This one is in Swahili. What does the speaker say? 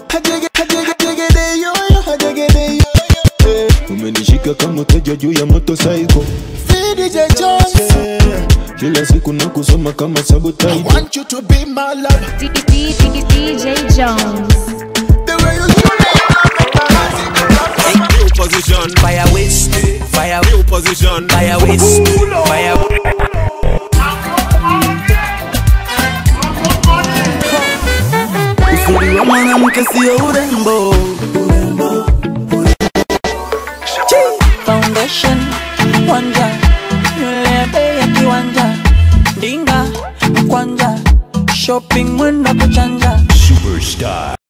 Hajege, hajege, hajegede yoyo, hajegede yoyo. Eh, Umenishika kama teja juu ya motorcycle VDJ Jones Kila siku na kusoma kama I sabotage want you to be my love. D- D- D- DJ Jones. The way you do it. New position, fire waste, fire new position, fire waste, fire. Uzuri wa mwanamke sio urembo, foundation wanja nywele ya bei ya kiwanja ndinga mkwanja shopping mwenda kuchanja Superstar.